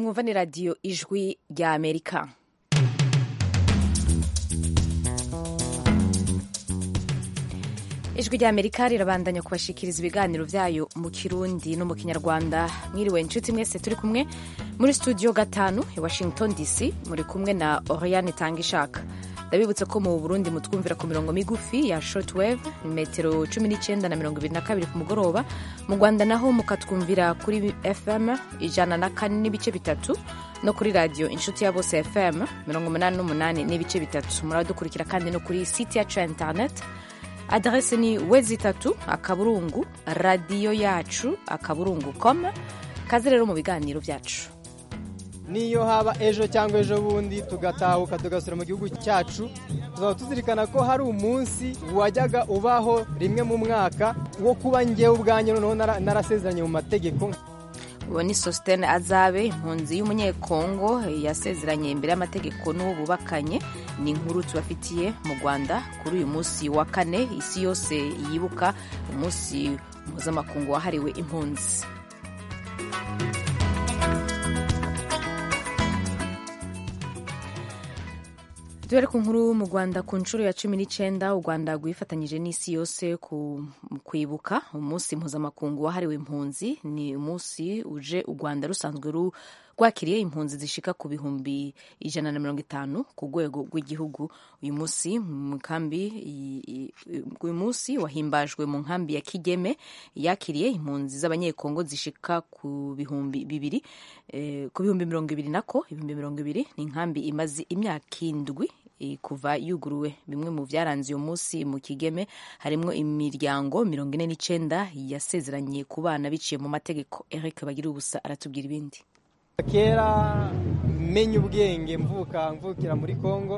mwumva ni radiyo ijwi rya amerika ijwi rya amerika rirabandanya kubashikiriza ibiganiro byayo mu kirundi no mu kinyarwanda mwiriwe inshuti mwese turi kumwe muri studio gatanu i washington dc muri kumwe na oriane tanga ishaka ndabibutse ko mu burundi mutwumvira ku mirongo migufi ya shortwave metero 19 na mirongo ibiri na kabiri ku mugoroba mu rwanda naho mukatwumvira kuri fm ijana na kane n'ibice bitatu no kuri radiyo inshuti ya bose fm mirongo umunani n'umunani n'ibice bitatu muradukurikira kandi no kuri site yacu ya internet aderese ni wezi itatu akaburungu radiyo yacu akaburungu com kaze rero mu biganiro byacu niyo haba ejo cyangwa ejo bundi tugatahuka tugasura mu gihugu cyacu tuzaba tuzirikana ko hari umunsi wajyaga ubaho rimwe mu mwaka wo kuba ngewe ubwanjye noneho narasezeranye mu mategeko uwo ni sositene azabe impunzi y'umunyekongo yasezeranye imbere y'amategeko n'uwo bubakanye ni inkuru tubafitiye mu rwanda kuri uyu munsi wa kane isi yose yibuka umunsi mpuzamakungu wahariwe impunzi duhere ku nkuru mu rwanda ku nshuro ya cumi n'icyenda u rwanda rwifatanyije n'isi yose ku kwibuka umunsi mpuzamakungu wahariwe impunzi ni umunsi uje u rwanda rusanzwe rwakiriye impunzi zishika ku bihumbi ijana na mirongo itanu ku rwego rw'igihugu uyu munsi mu nkambi uyu munsi wahimbajwe mu nkambi ya kigeme yakiriye impunzi z'abanyekongo zishika ku bihumbi bibiri ku bihumbi mirongo ibiri nako ibihumbi mirongo ibiri ni inkambi imaze imyaka indwi kuva yuguruwe bimwe mu byaranze uyu munsi mu kigeme harimo imiryango mirongo ine n'icyenda yasezeranye ku bana biciye mu mategeko eric bagira ubusa aratubwira ibindi kera menya ubwenge mvuka mvukira muri congo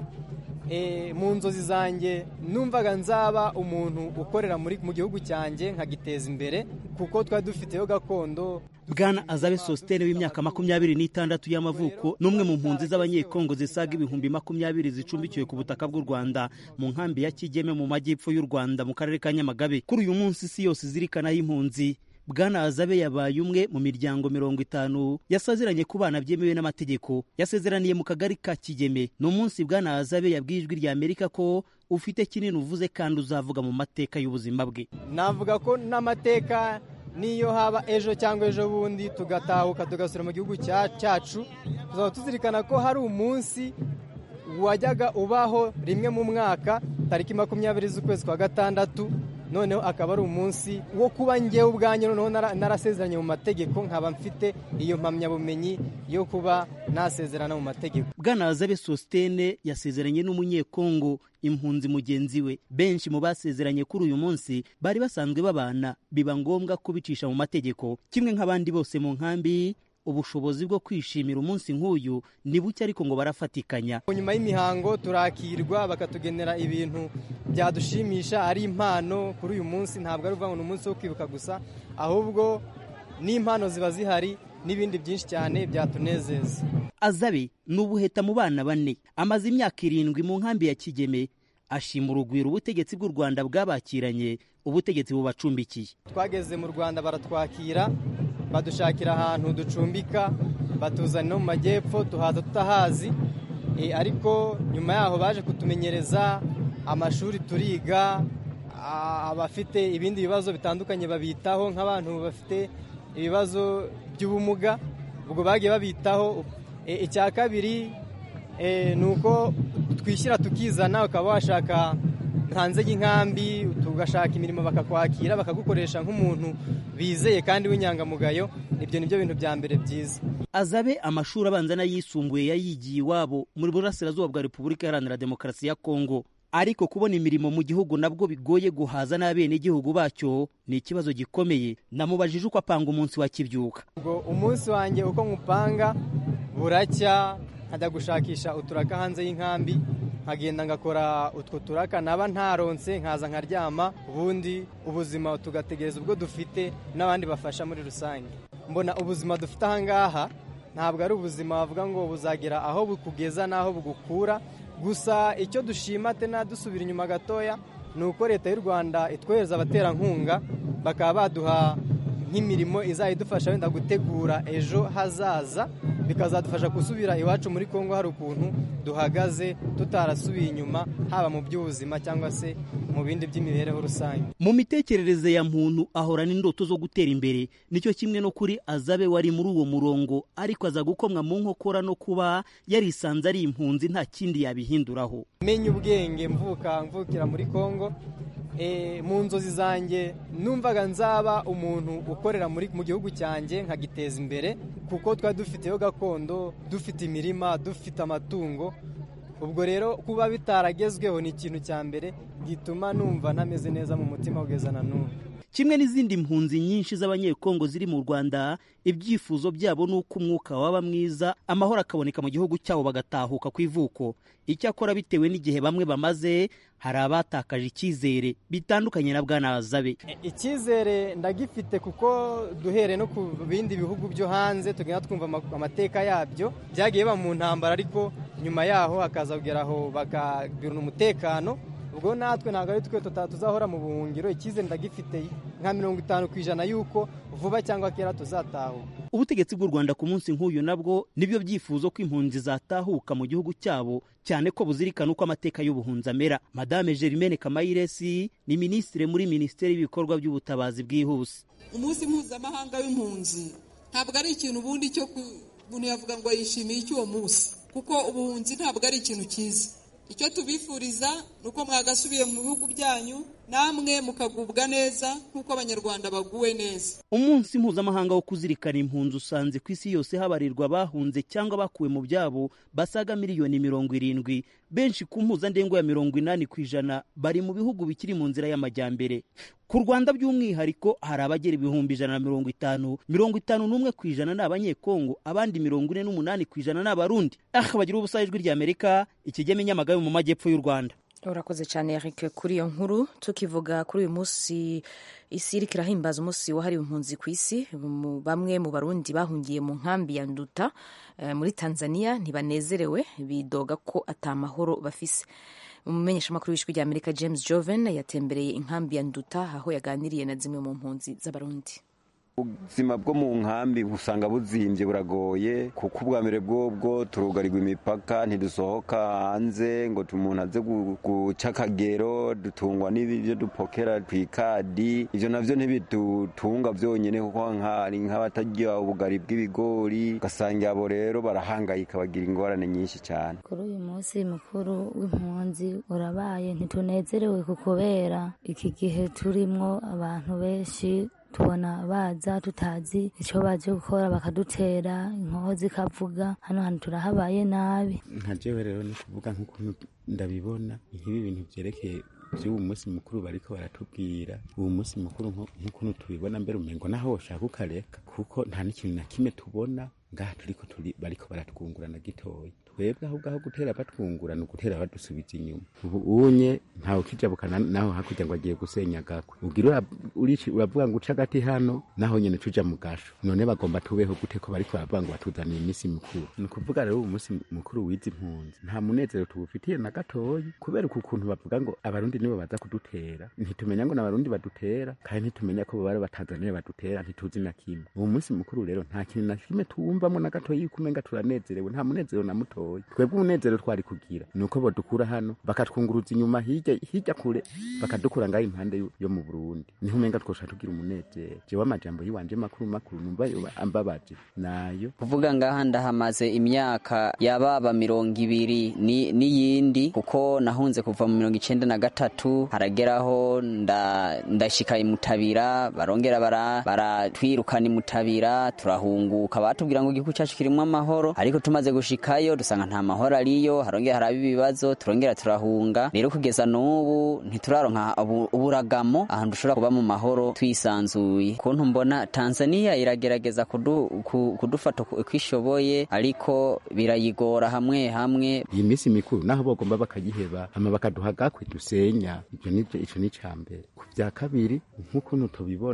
mu nzozi zanjye numvaga nzaba umuntu ukorera mu gihugu cyanjye nkagiteza imbere kuko twari dufiteho gakondo bwana azabe sositene w'imyaka makumyabiri n'itandatu y'amavuko n'umwe mu mpunzi z'abanyekongo zisaga ibihumbi makumyabiri zicumbikiwe ku butaka bw'u rwanda mu nkambi ya kigeme mu majyepfo y'u rwanda mu karere ka nyamagabe kuri uyu munsi isi yose izirikanaho impunzi bwana azabe yabaye umwe mu miryango mirongo itanu yasezeranye ku bana byemewe n'amategeko yasezeraniye mu kagari ka kigeme ni umunsi bwana azabe yabwiye ijwi rya amerika ko ufite kinini uvuze kandi uzavuga mu mateka y'ubuzima bwe navuga ko n'amateka niyo haba ejo cyangwa ejo bundi tugatahuka tugasura mu gihugu cyacu tuzaba tuzirikana ko hari umunsi wajyaga ubaho rimwe mu mwaka tariki makumyabiri z'ukwezi kwa gatandatu noneho akaba ari umunsi wo kuba ngewe ubwanjye noneho narasezeranye mu mategeko nkaba mfite iyo mpamyabumenyi yo kuba nasezerana mu mategeko bwana azabe sositene yasezeranye n'umunyekongo impunzi mugenzi we benshi mu basezeranye kuri uyu munsi bari basanzwe babana biba ngombwa kubicisha mu mategeko kimwe nk'abandi bose mu nkambi ubushobozi bwo kwishimira umunsi nk'uyu ni buke ariko ngo barafatikanya nyuma y'imihango turakirwa bakatugenera ibintu byadushimisha ari impano kuri uyu munsi ntabwo ari ukuvuga ngo ni umunsi wo kwibuka gusa ahubwo n'impano ziba zihari n'ibindi byinshi cyane byatunezeza azabe ni ubuheta mu bana bane amaze imyaka irindwi mu nkambi ya kigeme ashima urugwiro ubutegetsi bw'u rwanda bwabakiranye ubutegetsi bubacumbikiye twageze mu rwanda baratwakira badushakira ahantu ducumbika batuzana no mu majyepfo tuhaza tutahazi ariko nyuma yaho baje kutumenyereza amashuri turiga abafite ibindi bibazo bitandukanye babitaho nk'abantu bafite ibibazo by'ubumuga ubwo bagiye babitaho icya kabiri ni uko twishyira tukizana ukaba washaka hanze y'inkambi tugashaka imirimo bakakwakira bakagukoresha nk'umuntu bizeye kandi w'inyangamugayo ibyo ni byo bintu bya mbere byiza azabe amashuri abanza n'ayisumbuye yayigiye iwabo muri burasirazuba bwa repubulika iharanira demokarasi ya kongo ariko kubona imirimo mu gihugu nabwo bigoye guhaza n'abenegihugu bacyo ni ikibazo gikomeye namubajije uko apanga umunsi wa kibyuka ubwo umunsi wanjye uko nkupanga buracya nkajya gushakisha uturaka hanze y'inkambi nkagenda ngakora utwo turaka naba ntaronse nkaza nkaryama ubundi ubuzima tugategereza ubwo dufite n'abandi bafasha muri rusange mbona ubuzima dufite ahangaha ntabwo ari ubuzima bavuga ngo buzagera aho bukugeza n'aho bugukura gusa icyo dushima tena dusubira inyuma gatoya ni uko leta y'u rwanda itwohereza abaterankunga bakaba baduha nk'imirimo izajya idufasha wenda gutegura ejo hazaza bikazadufasha gusubira iwacu muri kongo hari ukuntu duhagaze tutarasubiye inyuma haba mu by'ubuzima cyangwa se mu bindi by'imibereho rusange mu mitekerereze ya muntu ahorana indoto zo gutera imbere nicyo kimwe no kuri azabe wari muri uwo murongo ariko aza gukomwa mu nkokora no kuba yarisanze ari impunzi nta kindi yabihinduraho menya ubwenge mvuka mvukira muri kongo mu nzozi zanjye numvaga nzaba umuntu ukorera mu gihugu cyanjye nkagiteza imbere kuko twari dufiteyo gakondo dufite imirima dufite amatungo ubwo rero kuba bitaragezweho ni ikintu cya mbere gituma numva ntameze neza mu mutima kugeza na n'ubu kimwe n'izindi mpunzi nyinshi z'abanyekongo ziri mu rwanda ibyifuzo byabo ni uko umwuka waba mwiza amahoro akaboneka mu gihugu cyabo bagatahuka ku ivuko icyakora bitewe n'igihe bamwe bamaze hari abatakaje icyizere bitandukanye na bwana azabe icyizere ndagifite kuko duhere no ku bindi bihugu byo hanze tugenda twumva amateka yabyo byagiye biba mu ntambara ariko nyuma yaho hakaza kugeraho bakagirana umutekano ubwo natwe ntabwo ari twe tuzahora mu buhungiro icyizere ndagifite nka mirongo itanu ku ijana y'uko vuba cyangwa kera tuzatahuka ubutegetsi bw'u rwanda ku munsi nk'uyu nabwo nibyo byifuzo ko impunzi zatahuka mu gihugu cyabo cyane ko buzirikana uko amateka y'ubuhunzi amera madame Germaine kamayiresi ni minisitiri muri minisiteri y'ibikorwa by'ubutabazi bwihuse umunsi mpuzamahanga w'impunzi ntabwo ari ikintu ubundi cyo umuntu yavuga ngo yishimiye icy'uwo munsi kuko ubuhunzi ntabwo ari ikintu cyiza icyo tubifuriza ni uko mwagasubiye mu bihugu byanyu namwe mukagubwa neza nk'uko abanyarwanda baguwe neza umunsi mpuzamahanga wo kuzirikana impunzi usanze ku isi yose habarirwa abahunze cyangwa bakuwe mu byabo basaga miliyoni mirongo irindwi benshi ku mpuzandengo ya mirongo inani ku ijana bari mu bihugu bikiri mu nzira y'amajyambere ku rwanda by'umwihariko hari abagera ibihumbi ijana na mirongo itanu mirongo itanu n'umwe ku ijana ni abanyekongo abandi mirongo ine n'umunani ku ijana ni abarundi aha bagira ubusa ijwi ry'amerika ikigeme nyamagabe mu majyepfo y'u rwanda urakoze cyane Eric kuri iyo nkuru tukivuga kuri uyu munsi isi iriko irahimbaza umunsi wahariwe impunzi ku isi bamwe mu barundi bahungiye mu nkambi ya nduta muri tanzania ntibanezerewe bidoga ko atamahoro bafise umumenyeshamakuru w'ijwi rya amerika james joven yatembereye inkambi ya nduta aho yaganiriye na zimwe mu mpunzi z'abarundi ubuzima bwo mu nkambi usanga buzimbye buragoye kuko ubwa mbere bwobwo turugarirwa imipaka ntidusohoka hanze ngo umuntu aze guca akagero dutungwa n'ibyo dupokera ku ikadi ibyo nabyo ntibidutunga byonyine kuko hari nk'abatarya ubugari bw'ibigori ugasanga abo rero barahangayika bagira ingorane nyinshi cyane kuri uyu munsi mukuru w'impunzi urabaye ntitunezerewe kubera iki gihe turimwo abantu benshi tubona baza tutazi icyo baje gukora bakadutera inkoho zikavuga hano hantu turahabaye nabi nka jewe rero ni kuvuga nk'ukuntu ndabibona nk'ibi bintu byerekeye by'ubu munsi mukuru bariko baratubwira ubu munsi mukuru nk'ukuntu tubibona mbere umengo naho woshaka ukareka kuko nta n'ikintu na kimwe tubona ngaha turiko turi bariko baratwungurana gitoya twebwe ahubwo aho gutera batwungura ni ugutera badusubiza inyuma ubu unye ntawe ukijabukana naho hakurya ngo agiye gusenya gakwe ugira uravuga ngo uca agati hano naho nyene tuja mu gasho none bagomba tubeho gute ko bariko baravuga ngo batuzaniye iminsi mikuru ni ukuvuga rero ubu munsi mukuru w'izi mpunzi nta munezero tuwufitiye na gatoyi kubera uku kuntu bavuga ngo abarundi nibo baza kudutera ntitumenya ngo n'abarundi badutera kandi ntitumenya ko bari batanzaniya badutera ntituzi na kimwe uwo munsi mukuru rero nta kintu na kimwe tuwumvamo na gatoyi yuko umenga turanezerewe nta munezero na mutoyi twebwe umunezero twari kugira ni uko badukura hano bakatwunguruza inyuma hirya hirya kure bakadukura ngaho impande yo mu burundi niho umenga twosha tugira umunezero jewe amajambo yiwanje makuru makuru numva ambabaje nayo kuvuga ngaha ndahamaze imyaka yababa mirongo ibiri n'iyindi kuko nahunze kuva mu mirongo icenda na gatatu harageraho ndashika imutabira barongera baratwirukana imutabira turahunguka batubwira ngo igihugu cyacu kirimwo amahoro ariko tumaze gushikayo dusanga nta mahoro ariyo harongera haraba ibibazo turongera turahunga rero kugeza n'ubu ntituraronka uburagamo ahantu dushobora kuba mu mahoro twisanzuye kuntu mbona tanzania iragerageza kudu, kudufata uko ishoboye ariko birayigora hamwe hamwe iyi minsi mikuru naho bagomba bakayiheba hama bakaduha gakwe dusenya icyo ni icya mbere ku bya kabiri nk'ukuntu tubibona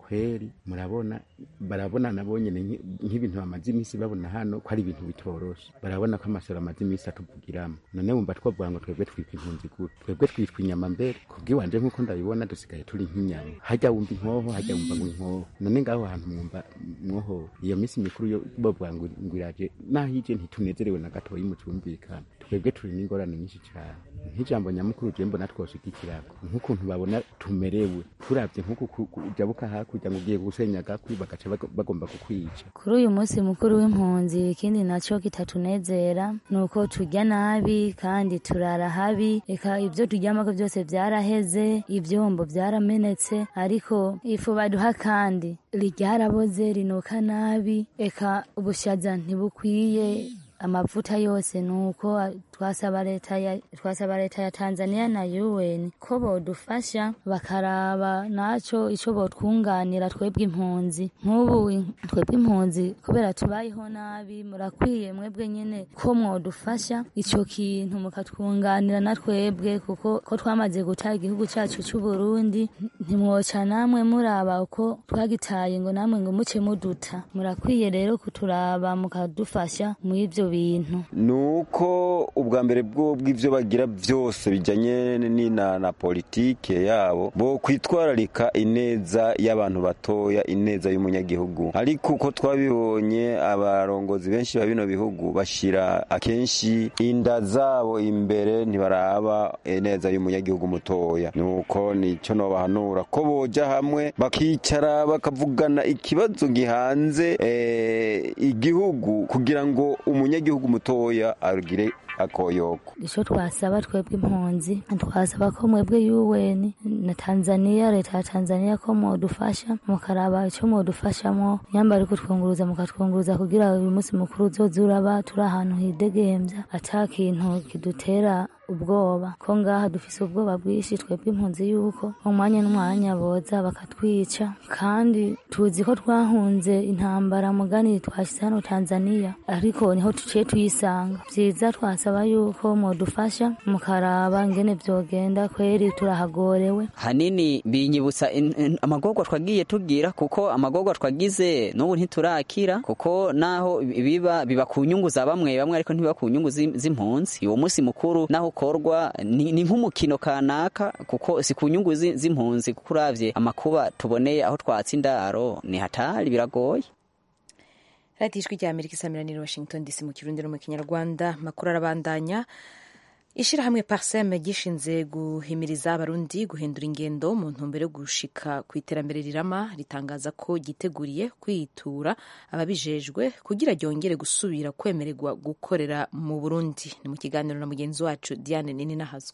kweri murabona barabona nabo nyene nki- nk'ibintu bamaze iminsi babona hano ko ari ibintu bitoroshe barabona ko amasoro amaze iminsi atuvugiramo none wumva twavuga ngo twebwe twitwa impunzi gute twebwe twitwa inyama mbere kubw'iwanje nk'uko ndabibona dusigaye turi nk'inyama hajya wumva inkoho hajya wumva ngo inkoho none ngaho hantu mwumva mwoho iyo minsi mikuru yo bavuga ngo ngo iraje naho ije ntitunezerewe na gatoyi mu cumvikana twebwe turi n'ingorane nyinshi cyane nk'ijambo nyamukuru je mbona twoshigikirako nk'ukuntu babona tumerewe turavye nk'uku ku- ku- ujabuka hakurya ngo ugiye gusenya gakwi bagaca bago- bagomba kukwica kuri uyu munsi mukuru w'impunzi ikindi nacyo kitatunezera ni uko turya nabi kandi turara habi reka ibyo turyamako byose byaraheze ibyombo byaramenetse ariko ifu baduha kandi ryaraboze rinuka nabi reka ubushaza ntibukwiye amavuta yose ni uko twasaba leta ya twasaba leta ya Tanzania na UN ko bodufasha bakaraba naco ico botwunganira twebwe impunzi nk'ubu in- twebwe impunzi kubera tubayeho nabi murakwiye mwebwe nyene ko mwodufasha ico kintu mukatwunganira na twebwe kuko ko twamaze guta igihugu cacu c'u Burundi ntimwoca namwe muraba uko twagitaye ngo namwe ngo muce muduta murakwiye rero kuturaba mukadufasha mu ivyo bintu nuko ubwa mbere bwo bw'ivyo bagira byose bijanye n'ina na politike yabo bo kwitwararika ineza y'abantu batoya ineza y'umunyagihugu ariko uko twabibonye abarongozi benshi ba bino bihugu bashira akenshi inda zabo imbere ntibaraba ineza y'umunyagihugu mutoya nuko nico nobahanura ko boja hamwe bakicara bakavugana ikibazo gihanze eh, igihugu kugira ngo umunyagihugu mutoya agire akoyoko ico twasaba twebwe impunzi twasaba ko mwebwe UN na Tanzania leta ya Tanzania ko modufasha mukaraba ico modufashamo nyamba ariko twunguruza mukatwunguruza kugira uyu munsi mukuru uzoza uraba turi ahantu hidegemvya ata kintu kidutera ubwoba ko ngaha dufise ubwoba bwinshi twebwe impunzi yuko umwanya n'umwanya boza bakatwica kandi tuzi ko twahunze intambara mugani twashyize hano Tanzania ariko niho tuciye tuyisanga vyiza twasaba yuko modufasha mukaraba ingene vyogenda kweri turahagorewe hanini binyibutsa in- in- amagorwa twagiye tugira kuko amagorwa twagize n'ubu ntiturakira kuko naho biba biba ku nyungu za bamwe bamwe ariko ntibiba ku nyungu z'im- z'impunzi uwo munsi mukuru naho ukorwa ni ni nk'umukino kanaka kuko si ku nyungu zi- z'impunzi kuko uravye amakuba tuboneye aho twatse indaro ni hatari biragoye radiyo ijwi rya amerika isamiraniye washington dc mu kirundi no mu kinyarwanda amakuru arabandanya ishyirahamwe parsem gishinze guhimiriza abarundi guhindura ingendo mu ntumbero yo gushika ku iterambere rirama ritangaza ko ryiteguriye kwitura ababijejwe kugira ryongere gusubira kwemererwa gukorera mu burundi ni mu kiganiro na mugenzi wacu diane nini nahazwa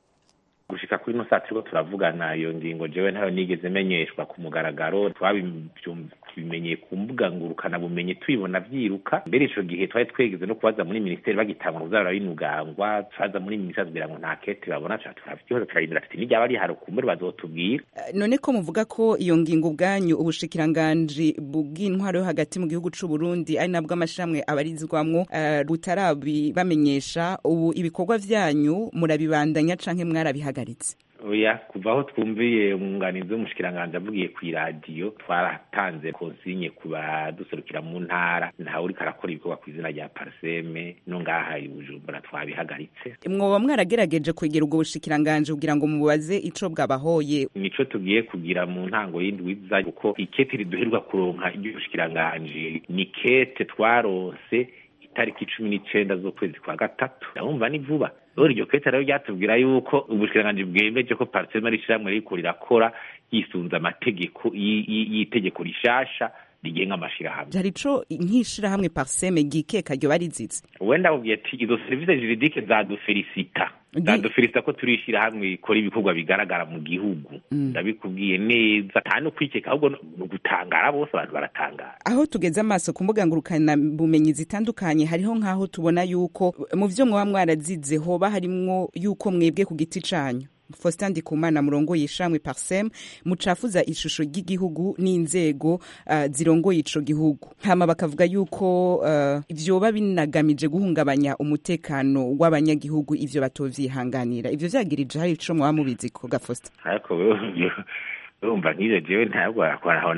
gushika kuri ino saa turiko turavugana iyo ngingo jewe ntayo nigeze menyeshwa ku mugaragaro twabimenyeye ku mbuga ngurukana bumenyi tubibona vyiruka mbere ico gihe twari twegeze no kubaza muri minisiteri bagitangura kuzabura binugangwa twaza muri minisiteri kugira ngo nta kete babona turavyihoza turarindira tuti niryaba rihari kumbure bazotubwira none ko muvuga ko iyo ngingo ubwanyu ubushikiranganji bw'intwaro yo hagati mu gihugu c'u Burundi ari nabwo amashirahamwe abarizwamwo uh, butarabibamenyesha ubu ibikorwa vyanyu murabibandanya canke mwarabihagaritse oya kuva aho twumviye umwunganizi w'umushikiranganji avugiye ku iradiyo twaratanze konsinye ku baduserukira mu ntara ntawe uriko arakora ibikorwa ku izina rya parseme no ngaha i bujumbura twabihagaritse mwoba mwarageregeje kwegera ubwo bushikiranganji kugira ngo mubaze ico bwabahoye nico tugiye kugira mu ntango y'indwi iza kuko ikete riduherwa kuronka iry'ubushikiranganji ni kete twaronse itariki cumi n'icenda z'ukwezi kwa gatatu ndabumva ni vuba rero iryo kete rero ryatubwira yuko ubushikiranganji bwemeje ko parisema ari ishyirahamwe ririko rirakora yisunze amategeko y'itegeko rishasha rigenga amashirahamwe hari ico nk'ishirahamwe parseme gikeka ryo barizize wenda ubwiye ati izo serivisi juridike zadufelisita zadufelisita ko turi ishirahamwe rikora ibikorwa bigaragara mu gihugu ndabikubwiye neza nta no kwikeka ahubwo ni ugutangara bose abantu baratangara aho tugeze amaso ku mbuga ngurukana bumenyi zitandukanye hariho nk'aho tubona yuko mu vyo mwaba mwarazize hoba harimwo yuko mwebwe ku giti canyu Faustin Ndikumana murongoye ishamwe Parsem mucafuza ishusho ry'igihugu n'inzego uh, zirongoye ico gihugu hama bakavuga yuko uh, vyoba binagamije guhungabanya umutekano w'abanyagihugu ivyo batovyihanganira ivyo vyagirije hari ico mwaba mubizi ko ga Faustin ariko urumva nk'ivyo jewe ntabwo aho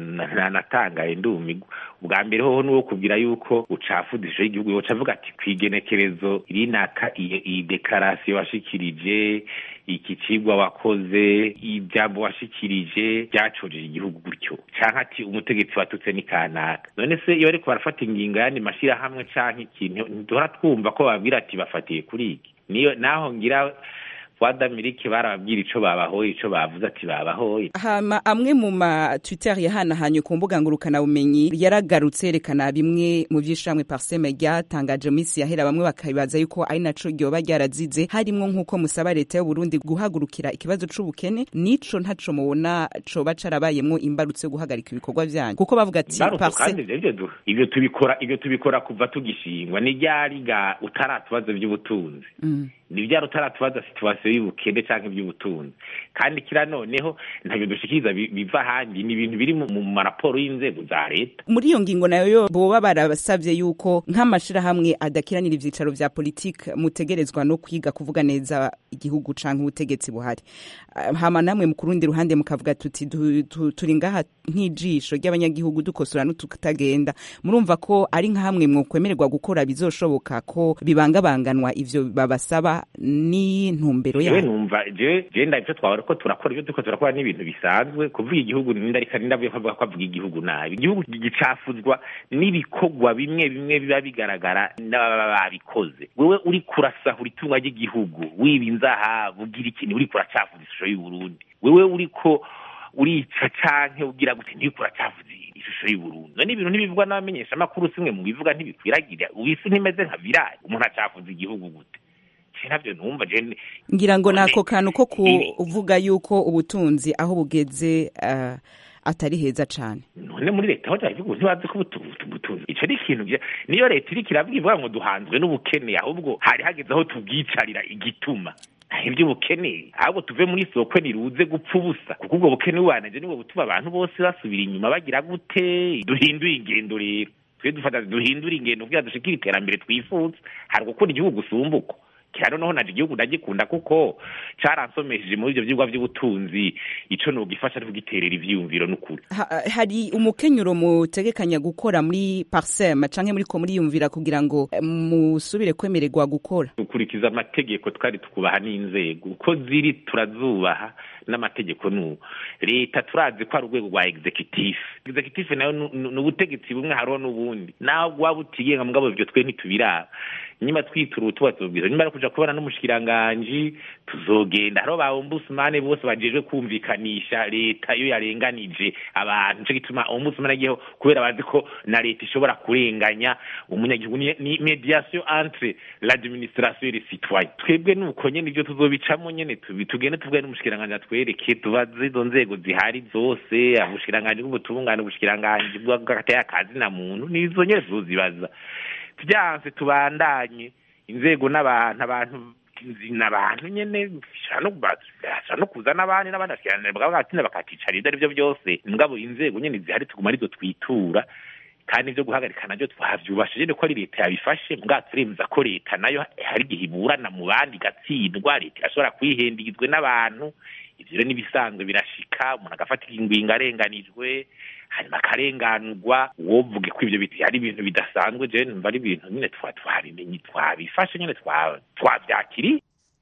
natangaye ndumigwa ubwa mbere hoho nuwo kubwira yuko ucafuza ishusho y'igihugu yoca avuga ati kw'igenekerezo rinaka iyi dekarasiyo washikirije iki cigwa wakoze ijambo washikirije ryacojeje igihugu gutyo canke ati umutegetsi watutse ni kanaka none se iyo bariko barafata ingingo yandi mashirahamwe canke ikintu ntiduhora twumva ko bababwira ati bafatiye kuri iki niyo naho ngira wadamirike barababwira ico babahoye ico bavuze ati babahoye hama amwe mu ma twitter yahanahanye ku mbuga ngurukana bumenyi yaragarutse yerekana bimwe mu vyishamwe parseme ryatangaje minsi yahera bamwe bakabibaza yuko ari naco ryoba ryarazize harimwo nk'uko musaba leta y'u Burundi guhagurukira ikibazo c'ubukene nico ntaco mubona coba carabayemwo imbarutso yo guhagarika ibikorwa vyanyu kuko bavuga ati kandi ivyo tubikora ivyo tubikora kuva tugishingwa ni ryariga utaratubazo vy'ubutunzi mm. ni vyari utaratubaza situwasiyo y'ubukene canke ivy'ubutunzi kandi kira noneho ntavyo dushikiriza biva ahandi ni ibintu biri mu maraporo y'inzego za leta muri iyo ngingo nayo yo boba barabasavye yuko nk'amashirahamwe adakiranira ivyicaro vya politike mutegerezwa no kwiga kuvuga neza igihugu canke ubutegetsi buhari hama namwe mu kurundi ruhande mukavuga tuti turi ngaha nk'ijisho ry'abanyagihugu dukosora n'ututagenda murumva ko ari nka hamwe mwokwemererwa gukora bizoshoboka ko bibangabanganwa ivyo babasaba ni ntumbero yawe numva je je ndavyo twabara ko turakora ibyo duko turakora n'ibintu bisanzwe kuvuga igihugu nindarika nindavuye ko ko avuga igihugu nabi igihugu gicafuzwa n'ibikorwa bimwe bimwe biba bigaragara n'ababa babikoze wewe uri kurasahura itunga ry'igihugu wiba inzahabu ugira ikintu uri kuracafuza ishusho y'u Burundi wewe uriko urica canke ugira gute ntiko uracavuze ishusho y'uburundi none ibintu ntibivugwa n'abamenyesha amakuru simwe mu bivuga ntibikwiragira ubisi ntimeze nka virali umuntu acafuza igihugu gute navyo numva je ngira ngo nako kantu ko kuvuga yuko ubutunzi aho bugeze uh, atari heza cane none muri leta hoja ivuga ntibazi ko ubutunzi ico ni ikintu niyo leta iriko iravuga ivuga ngo duhanzwe n'ubukene ahubwo hari hageze aho tubwicarira igituma iby'ubukene ahubwo tuve muri soko niruze gupfa ubusa kuko ubwo bukene bubanije nibwo butuma abantu bose basubira inyuma bagira gute duhindure ingendo rero twe dufata duhindure ingendo kugira dushikire iterambere twifuza hari gukunda igihugu usumbuko kira noneho naje igihugu ndagikunda kuko caransomesheje muri ivyo vyigwa vy'ubutunzi ico nogifasha ari kugiterera ivyiyumviro n'ukuri ha, hari umukenyuro mutegekanya gukora muri parsem canke muriko muriyumvira kugira ngo musubire kwemererwa gukora dukurikiza amategeko twari tukubaha n'inzego uko ziri turazubaha n'amategeko n'ubu leta turazi ko ari urwego rwa executive executive nayo ni ubutegetsi bumwe hariho n'ubundi naho waba utigenga mugabo ivyo twe ntitubiraba nyuma twitura utuba tubwira nyuma yo kuja kubona n'umushikiranganji tuzogenda hariho ba ombudsman bose bajejwe kumvikanisha leta iyo yarenganije abantu nico gituma ombudsman agiyeho kubera bazi ko na leta ishobora kurenganya umunyagihugu ni mediation entre l'administration et les citoyens twebwe nuko nyene ivyo tuzobicamo nyene tugende tuvuge n'umushikiranganji atwereke tubaze izo nzego zihari zose ubushikiranganji bw'ubutungane ubushikiranganji bw'agateye akazi na muntu nizo nyene tuzozibaza byanse tubandanye inzego n'abantu abantu n'abantu nyene bashobora no kuza n'abandi n'abandi bakiranira bagatinda bakaticara ibyo ari byo byose mugabo inzego nyene zihari tuguma arizo twitura kandi ivyo guhagarika navyo twavyubashije ko ari leta yabifashe mbwa turemeza ko leta nayo hari igihe iburana mu bandi igatsindwa leta irashobora kwihendagizwe n'abantu ivyo rero n'ibisanzwe birashika umuntu agafata ingingo arenganijwe hanyuma akarenganurwa wovuge ko ivyo biti ari ibintu bidasanzwe je numva ari ibintu nyine twabimenye twabifashe nyine twavyakiriye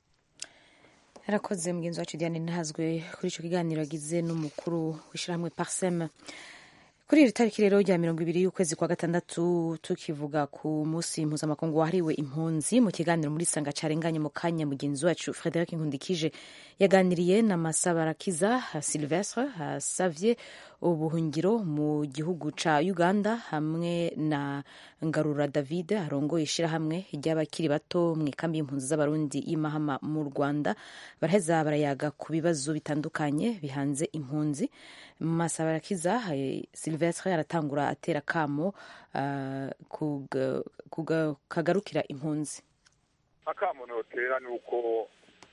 yarakoze mugenzi wacu diane ntazwe kuri ico kiganiro yagize n'umukuru w'ishirahamwe parsem kuri iri tariki rero rya mirongo ibiri y'ukwezi kwa gatandatu tukivuga ku munsi mpuzamakungu wahariwe impunzi mu kiganiro muri sanga carenganye mu kanya mugenzi wacu frederic nkundikije yaganiriye na masabarakiza silvestre asavye ubuhungiro mu gihugu ca uganda hamwe na ngarura david arongoye ishirahamwe ry'abakiri bato mu ikambi y'impunzi z'abarundi y'imahama mu rwanda baraheza barayaga ku bibazo bitandukanye bihanze impunzi masabarakiza silvestre aratangura atera kamo uh, kagarukira impunzi akamo notera ni uko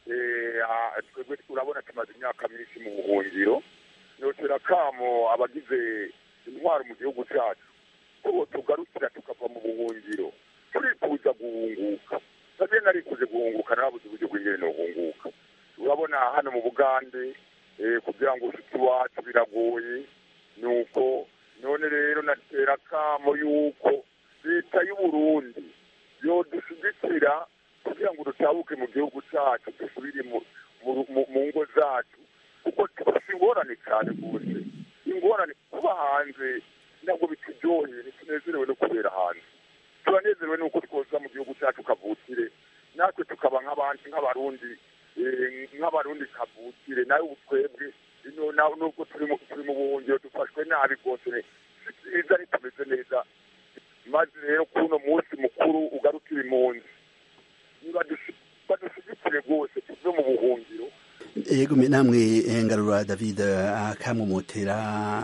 twebwe urabona tumaze imyaka myinshi mu buhungiro notera kamo abagize intwaro mu gihugu cyacu ko tugarukira tukava mu buhungiro turifuza guhunguka nabyo narikuze guhunguka narabuze uburyo bw'ingene nohunguka urabona hano mu bugande eh, kugira ngo ushitsi wacu biragoye nuko none rero natera kamo yuko leta y'uburundi yodushyigikira kugira ngo dutabuke mu gihugu cyacu dusubire mu- mu- mu- mu ngo zacu kuko dufite ingorane cyane rwose ingorane kuba hanze ntabwo bituryoheye ntitunezerewe no kubera hanze turanezerewe nuko twoza mu gihugu cyacu kavukire natwe tukaba nk'abandi nk'abarundi eh, nk'abarundi kavukire nawe ubu twebwe ino nawe nubwo turi mu turi mu buhungiro dufashwe nabi rwose si byiza ntitumeze neza maze rero kuno munsi mukuru ugarukira impunzi nibadushi- badushyigikire rwose tuve mu buhungiro yego me- namwe eh, ngarura david akamumotera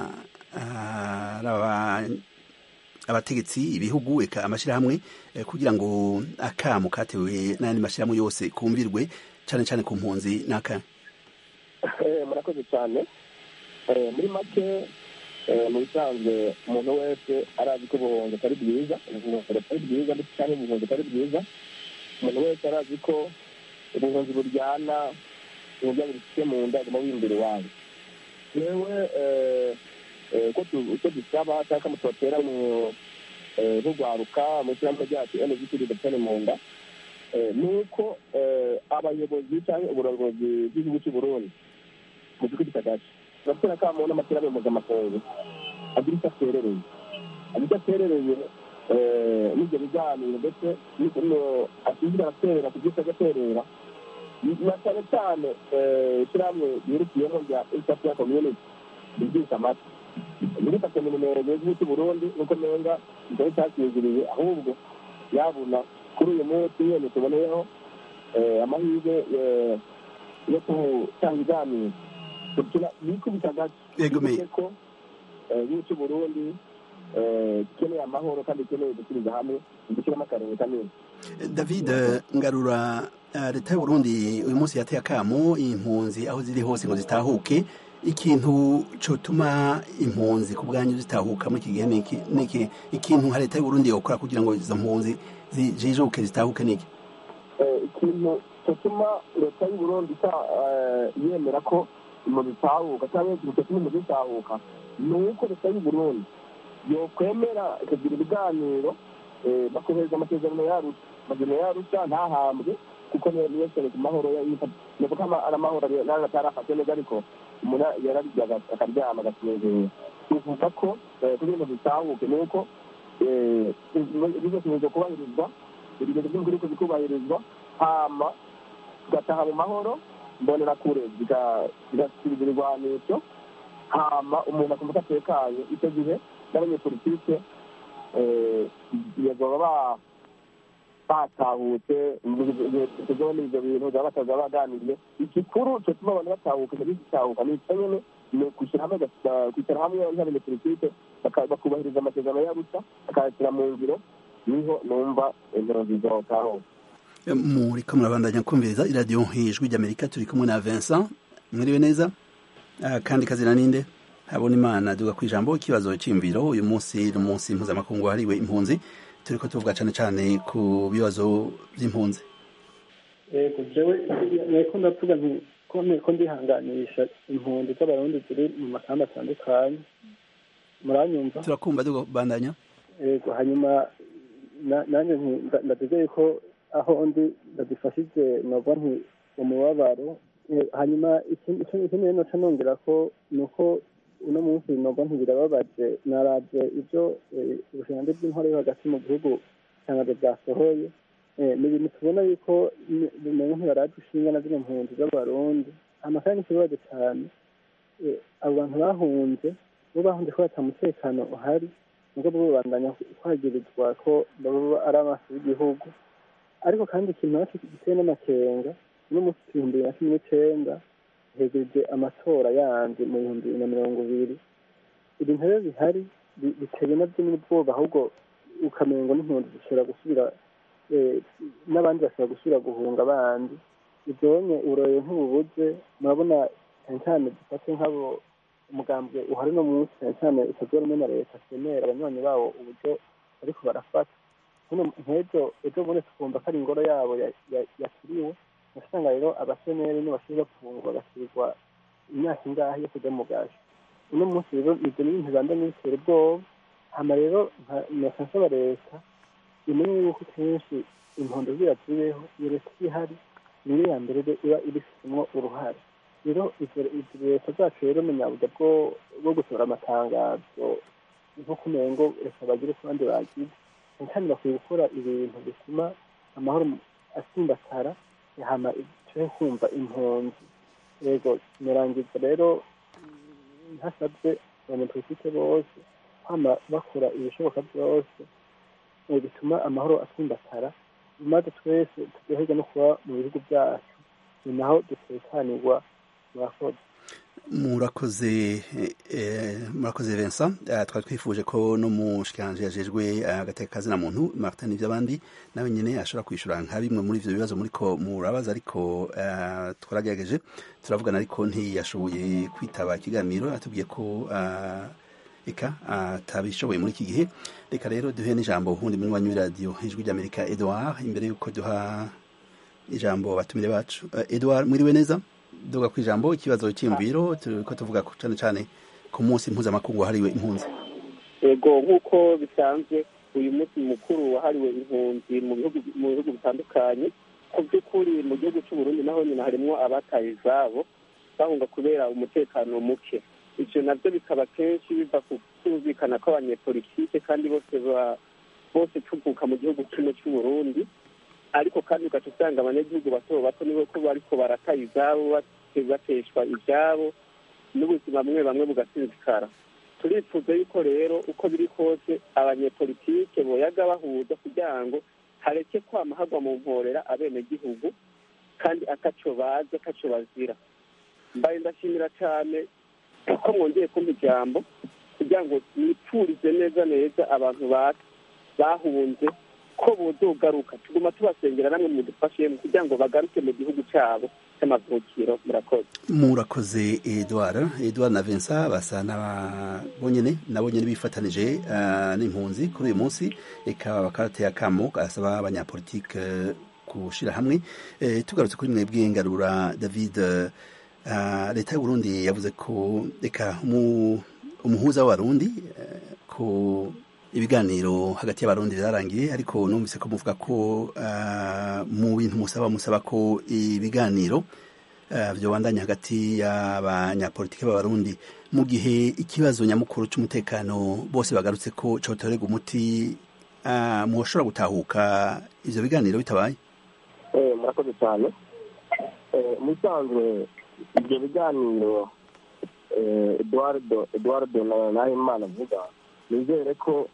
araba abategetsi ibihugu eka amashyirahamwe eh, kugira ngo akamu katewe n'ayandi mashyirahamwe yose kumvirwe cyane cyane ku mpunzi n'aka Eh, murakoze cyane Eh, muri make eh, mu bisanzwe umuntu wese arazi ko ubuhunzi atari bwiza ubuhunzi atari bwiza ndetse cyangwa ubuhunzi atari bwiza umuntu wese arazi ko ubuhunzi buryana uburyo bufite mu nda aguma wimbira iwanyu yewe eh, eh, ko tu- icyo dusaba cyangwa mutotera mu eh, rugwaruka mu ishyirahamwe ryacu NGT ridapfane mu nda eh, ni uko eh, abayobozi cyangwa uburongozi bw'igihugu cy'u Burundi mu gihugu kitagace baratera akamo n'amashyirahamwe mpuzamakungu agira icyo aterereye agira icyo aterereye eh, n'ibyo biganiro ndetse n'ukuntu ashinzwe araterera ku byo agaterera na cyane cyane eh, ishyirahamwe ryirukiyemo rya east africa community ryigisha amata muri kaminuza y'igihugu cy'u Burundi nuko nenga kitari cyakiziriye ahubwo yabona kuri uyu munsi nyine tuboneyeho eh, amahirwe eh, yo gutanga ibiganiro kugira yikubita gato Yego, me- Yibuke ko eh, igihugu cy'u Burundi eh, gikeneye amahoro kandi gikeneye gusubiza hamwe gushyiramo akarenge kanini david eh, ngarura eh, leta y'u burundi uyu munsi yateye akamo impunzi aho ziri hose ngo zitahuke ikintu cyotuma impunzi ku bwanyu zitahuka muri iki gihe ni iki- ni iki ikintu nka leta y'u burundi yokora kugira ngo izo mpunzi zijijuke zitahuke ni iki Eh, ikintu cyatuma leta y'u Burundi ita- eh, yemera ko umuntu itahuka cyangwa ikintu cyatuma umuntu itahuka ni uko leta y'u Burundi yokwemera ikagira ibiganiro eh, bakohereza amasezerano yarusha amasezerano yarusha ntahambwe kuko niyo niyo sere ku mahoro nibuka ari amahoro nawe atarafate neza ariko umuntu yararya aga- akaryama agasinzira tuvuga ko eh, kugira ngo dutahuke ni uko eh, bizakomeza kubahirizwa ibigendo by'umukuru ariko bikubahirizwa hama tugataha mu mahoro mbonera kure zigasubiza ibigwanisho hama umuntu akumva ko atekanye icyo gihe n'abanyepolitike baba ba batahutse tuzabona ibyo bintu baba bataza baganiriye igikuru cyo tuma abantu batahuka muri gitahuka ni icyo nyine ni ukwishyira hamwe baka- kwicara hamwe nk'abanyepolitike baka- bakubahiriza amasezerano y'abusa bakayashyira mu ngiro niho numva indero zizotaho muri ko murabandanya kumviriza iradiyo ijwi ry'amerika turi kumwe na vincent mwiriwe neza Ah, kandi kazina ninde habona imana duga ku ijambo ikibazo cy'imviro uyu munsi ni umunsi mpuzamakungu wahariwe impunzi turi ko tuvuga cyane cyane ku bibazo by'impunzi yego jewe nariko ndavuga nti ko ko ndihanganisha impunzi z'abarundi ziri mu makamba atandukanye muranyumva turakumva duga bandanya yego hanyuma na- nanjye nti nda- ndategeye ko aho ndi ndadufashije novuga nti umubabaro Eh, hanyuma ikindi ikindi- ikindi rero noca nongera ko ni uko uno munsi novuga nti birababaje naravye ivyo eh, ubushikiranganji bw'intore yo hagati mu gihugu itangazo bwasohoye Eh, ni ibintu tubona yuko ni- bimenye ntibaraje ishinga na zino mpunzi z'abarundi amakara n'ikibazo cyane Eh, abo bantu bahunze bo bahunze ko bata mutekano uhari nubwo bo babandanya kwagirizwa ko baba ari amaso y'igihugu ariko kandi ikintu naco giteye n'amakenga uno munsi ibihumbi bibiri na cumi n'icenda hegereje amatora yandi mu bihumbi bibiri na mirongo ibiri ibintu rero bihari bi- biteye navyo n'ubwoba ahubwo ukamengo n'impunzi zishobora gusubira eh, n'abandi bashobora gusubira guhunga abandi ivyonye uburoye ntububuze murabona cyane cyane dufate nk'abo umugambwe uhari no munsi cyane cyane utazora rumwe na leta semera abanywanyi bawo uburyo bariko barafata hano nk'ejo ejo bundi tukumva ko ari ingoro yabo ya- ya- yakiriwe usanga rero abaseneri nibasubira gufungwa bagasirirwa imyaka ingahe yo kujya mu gashi uno munsi rero ibyo ni ibintu banda n'ibitera ubwoba hama rero nka nsaba leta imenye yuko kenshi impondo zira zibeho iyo leta ihari niyo ya mbere iba ibifitemo uruhare rero izo leta zacu rero mu nyabuga bwo gusohora amatangazo nko kumengo reka bagire ku bandi bagize kandi bakwiye gukora ibintu bituma amahoro asimbatara hama turi kumva impunzi yego murangiza rero ntasabye abanyapolitike bose hama bakora ibishoboka byose bituma amahoro asimbatara maze twese turyoherwa no kuba mu bihugu byacu ni naho dutekanirwa murakoze murakoze murakoze Vincent twari twifuje ko no mu shikanje yajejwe agateka kazina muntu Martin ivy'abandi nawe nyene ashobora kwishura nka bimwe muri ivyo bibazo muriko murabaza ariko twaragerageje turavugana ariko ntiyashoboye kwitaba ikiganiro atubwiye ko eka atabishoboye muri iki gihe reka rero duhe n'ijambo ubundi muri wanyu radio ijwi ry'Amerika Edouard imbere yuko duha ijambo batumire bacu Edouard mwiriwe neza duga ku ijambo ikibazo cy'imviro ko tuvuga cyane cyane ku munsi mpuzamakungu wahariwe impunzi yego nk'uko bisanzwe uyu munsi mukuru wahariwe impunzi mu bihugu bitandukanye ku by'ukuri mu gihugu cy'u Burundi naho nyine harimo abataye izabo bahunga kubera umutekano muke ibyo nabyo bikaba kenshi biva ku kumvikana kw'abanyepolitike kandi bose bose tuvuka mu gihugu kimwe cy'u Burundi ariko kandi ugaca usanga abanyagihugu bato bato nibo ko bariko barataye izabo bateshwa ibyabo n'ubuzima bumwe bamwe bugasinzikara turifuza yuko rero uko biri kose abanyepolitike boyaga bahuza kugira ngo hareke kwama hagwa mu mporera abenegihugu kandi ataco bazi ataco bazira mbaye ndashimira cyane ko mwongeye kumpa ijambo kugira ngo nipfurize neza neza abantu bahunze ko bozogaruka tuguma tubasengera namwe mudufashe kugira ngo bagaruke mu gihugu cyabo cy'amavukiro murakoze murakoze Edouard Edouard na Vincent basa n'abonyene nabo nyene bifatanije n'impunzi kuri uyu munsi eka bakarateye akamo gasaba abanyapolitike gushira hamwe tugarutse kuri mwebwe ngarura David leta y'u Burundi yavuze ko reka umuhuza w'abarundi ko ibiganiro hagati y'abarundi byarangiye ariko numvise ko muvuga ko mu bintu musaba musaba ko ibiganiro byobandanya hagati y'abanyapolitiki b'abarundi mu gihe ikibazo nyamukuru cy'umutekano bose bagarutse ko cyotorerwa umuti mushobora gutahuka ivyo biganiro bitabaye murakoze cyane mu bisanzwe ibyo biganiro eduardo eduardo nahimana avuga nizere ko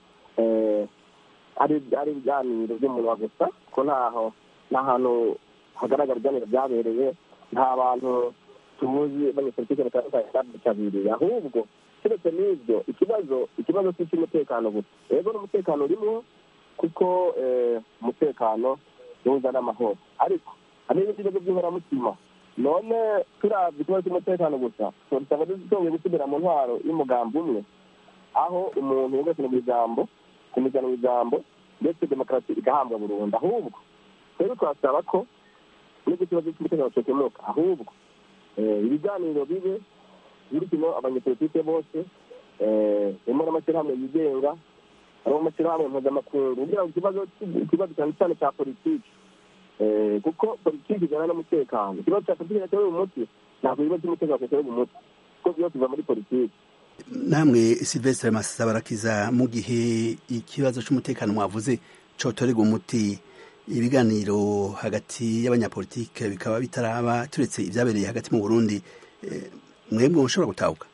ari ari ibiganiro by'umunwa gusa ko ntaho nta hantu hagaragara ibiganiro byabereye nta bantu tuzi abanyepolitike batandukanye babyitabiriye ahubwo keretse n'ibyo ikibazo ikibazo si icy'umutekano gusa rero n'umutekano urimo kuko umutekano niwuza n'amahoro ariko hari n'ibindi bibazo by'inkoramutima none turabye ikibazo cy'umutekano gusa dusanga dushoboye gusubira mu ntwaro y'umugambi umwe aho umuntu yumvise mu ijambo kumujyana mu ijambo ndetse demokarasi igahambwa burundu ahubwo rero twasaba ko n'icyo kibazo cy'umutekano cyokemuka ahubwo ibiganiro bibe birimo abanyepolitike bose harimo n'amashyirahamwe yigenga harimo amashyirahamwe mpuzamakungu kugira ngo ikibazo ikibazo cyane cyane cya politiki kuko politiki ijyana n'umutekano ikibazo cya politiki cyatewe umuti ntabwo ibibazo by'umutekano cyatewe umuti kuko byose biva muri politiki namwe silvestre masabarakiza mu gihe ikibazo cy'umutekano mwavuze cyotorerwa umuti ibiganiro hagati y'abanyapolitike bikaba bitaraba turetse ibyabereye hagati mu burundi mwebwe mushobora gutahuka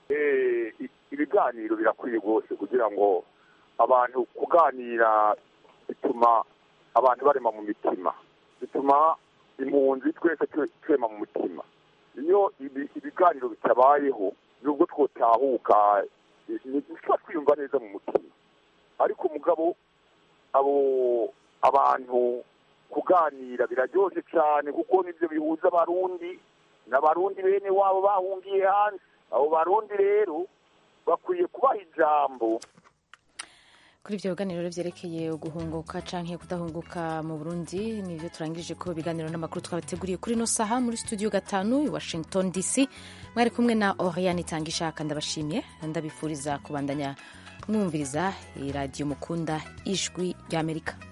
ibiganiro birakwiye rwose kugira ngo abantu kuganira bituma abantu barema mu mitima bituma impunzi twese twema mu mutima iyo ibiganiro bitabayeho nubwo twotahuka ntituba twiyumva neza mu mutima ariko umugabo abo abantu kuganira biraryoshye cyane kuko nibyo bihuza abarundi n'abarundi bene wabo bahungiye hanze abo barundi rero bakwiye kubaha ijambo kuri ibyo biganiro rero byerekeye guhunguka canke kudahunguka mu burundi nibyo turangirije ko ibiganiro n'amakuru twabateguriye kuri ino saha muri studio gatanu i washington dc mwari kumwe na oriane itanga ishaka ndabashimye ndabifuriza kubandanya mwumviriza iradiyo mukunda ijwi ry'amerika